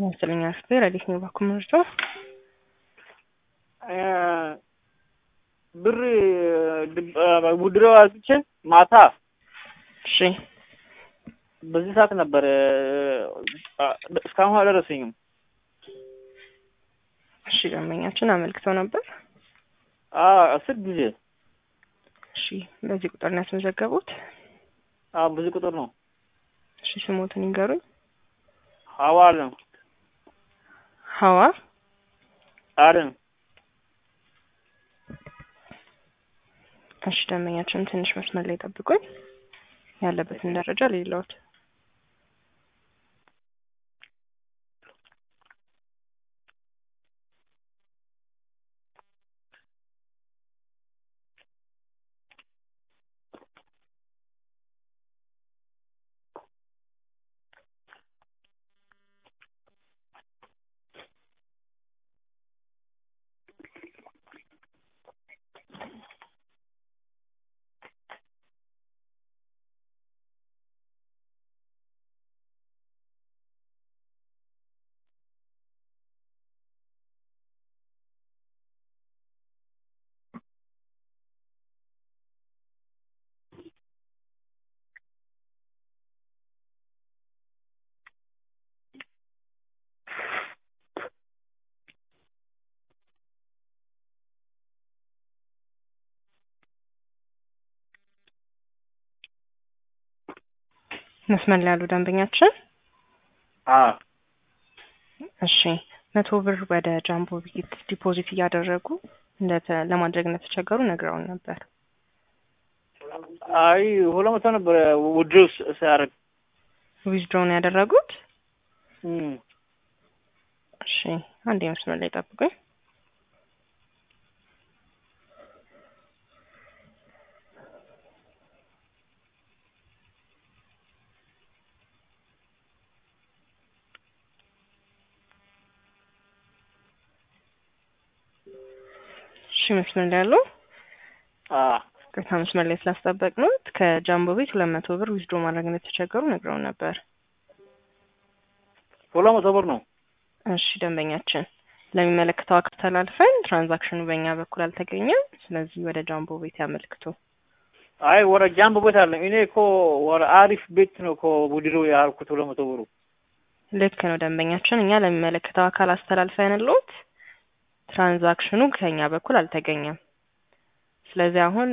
መሰለኝ አስቤ ረዲት ነው ባኩ ምርጫ ብር ውድሮ አውጥቼ ማታ እሺ በዚህ ሰዓት ነበር እስካሁን አልደረሰኝም። እሺ ደንበኛችን አመልክተው ነበር። አስር ጊዜ እሺ በዚህ ቁጥር ነው ያስመዘገቡት? በዚህ ቁጥር ነው። እሺ ስሞትን ይንገሩኝ። ሀዋ አለም ሀዋ አለም እሺ ደንበኛችን ትንሽ መስመር ላይ ጠብቁኝ። ያለበትን ደረጃ ሌለውት መስመር ላይ ያሉ ደንበኛችን እሺ መቶ ብር ወደ ጃምቦ ቢት ዲፖዚት እያደረጉ ለማድረግ እንደተቸገሩ ነግረውን ነበር። አይ ሁለት መቶ ነበር ውድሮ ሲያደርግ ዊዝድሮ ነው ያደረጉት። እሺ አንድ መስመር ላይ ጠብቁኝ። እሺ መስመር ላይ ያሉ ቅርታ መስመር ላይ ስላስጠበቅነዎት ከጃምቦ ቤት ሁለት መቶ ብር ዊዝድሮ ማድረግ እንደተቸገሩ ነግረውን ነበር። ሁለት መቶ ብር ነው። እሺ ደንበኛችን ለሚመለከተው አካል ተላልፈን ትራንዛክሽኑ በእኛ በኩል አልተገኘም። ስለዚህ ወደ ጃምቦ ቤት ያመልክቱ። አይ ወደ ጃምቦ ቤት አለ። እኔ እኮ ወደ አሪፍ ቤት ነው እኮ ውድሮ ያልኩት ሁለት መቶ ብሩ። ልክ ነው ደንበኛችን፣ እኛ ለሚመለከተው አካል አስተላልፈንልዎት ትራንዛክሽኑ ከኛ በኩል አልተገኘም። ስለዚህ አሁን